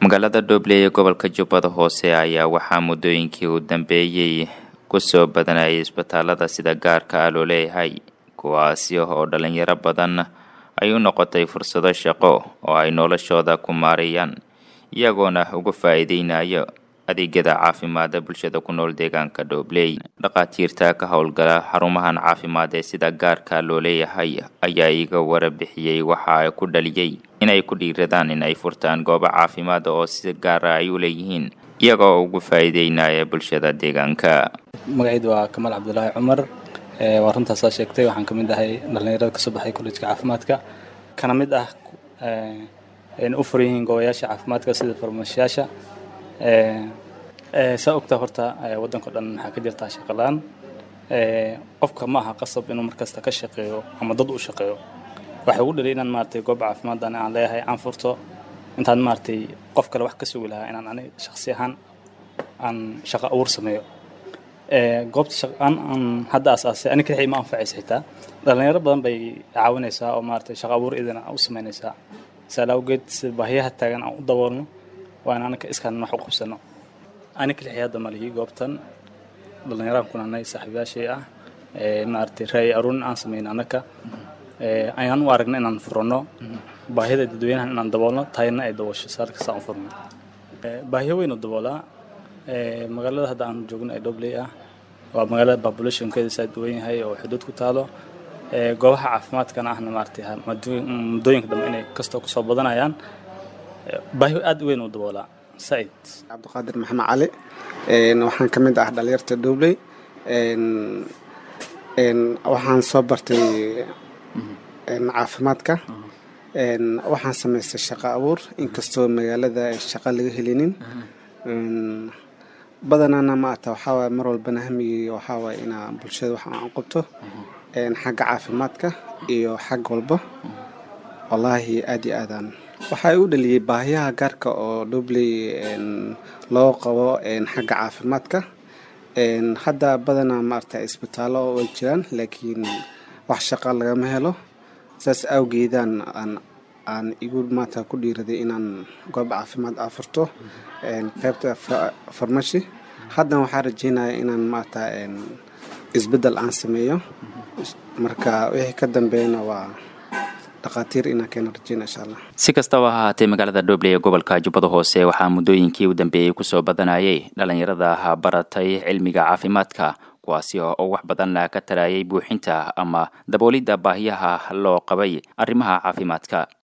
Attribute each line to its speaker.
Speaker 1: magaalada dhoble ee gobolka jubbada hoose ayaa waxaa muddooyinkii u dambeeyey kusoo badanayay isbitaalada sida gaarka ah loo leeyahay kuwaasi oo dhalinyaro badan ay u noqotay fursado shaqo oo ay noloshooda ku maarayaan iyagoona uga faa-iideynayo adeegyada caafimaada bulshada ku nool deegaanka dhobley dhakhaatiirta ka howlgala xarumahan caafimaad ee sida gaarka loo leeyahay ayaa iga warabixiyey waxa ku dhaliyey inay ku dhiiradaan in ay furtaan goobo caafimaad oo si gaara ay u leeyihiin iyagoo ugu faa-iideynaya bulshada deegaanka
Speaker 2: magacaydu waa kamaal cabdulaahi cumar waa runtaas saa sheegtay waxaan kamid ahay dhalinyarada kasoo baxay kollejka caafimaadka kana mid ah u furan yihiin goobayaasha caafimaadka sida farmashiyaasha saa ogtaa horta waddanka o dhan waxaa ka jirtaa shaqalaan qofka ma aha qasab inuu markasta ka shaqeeyo ama dad u shaqeeyo waxay ugu dhalay inaan maaragtay goob caafimaaddan aan leeyahay aan furto intaan maaragtay qof kale wax ka sugi lahaa inaan ani shakhsi ahaan aan shaqo abuur sameeyo goobta shaqaan aan hadda asaasay ani kixii ma anfacaysa xitaa dhalinyaro badan bay caawinaysaa oo maaragtay shaqo abuur idin u samaynaysaa saala awgeed si baahiyaha taagan aan u daboolno waa in anaka iskaan wax u qabsano ani kalixii hadda malihi goobtan dhalinyaraan kunanay saaxiibayaashay ah maaragtay raay aruurin aan samayn anaka ayaan u aragna inaan furano baahida dadweynahan inaan daboolno tayna ay daboosho saarkasta aan furno baahiyo weyn u daboolaa magaalada hadda aan joogno ee dhobley ah waa magaalada populationkeeda saa duwan yahay oo xuduud ku taalo goobaha caafimaadkana ahna maaragtay muddooyinka dambe inay kastoo kusoo badanayaan baahiyo aad u weyn u daboolaa said
Speaker 3: cabdiqaadir maxamed cali waxaan ka mid ah dhalinyarta dhobley waxaan soo bartay caafimaadka waxaan samaystay shaqo abuur inkastoo magaalada shaqo laga helinin badanana maata waxaawaay mar walbana hamigii waxaawaay inaa bulshada wax aan qabto xagga caafimaadka iyo xag walba wallaahi aad iyo aadaan waxaa u dhaliyey baahiyaha gaarka oo dhobley loo qabo xagga caafimaadka hadda badanaa maarata isbitaallo way jiraan laakiin wax shaqa lagama helo saas awgeedaan aan aan igu maanta ku dhiiraday inaan goob caafimaad afurto qaybta farmashi haddana waxaa rajeynaya inaan maarata isbeddel aan sameeyo marka wixii ka dambeeyana waa
Speaker 1: si kastaba ha ahaatee magaalada dhobley ee gobolka jubbada hoose waxaa muddooyinkii u dambeeyey kusoo badanayay dhalinyarada baratay cilmiga caafimaadka kuwaasi oo wax badan ka tarayay buuxinta ama daboolidda baahiyaha loo qabay arrimaha caafimaadka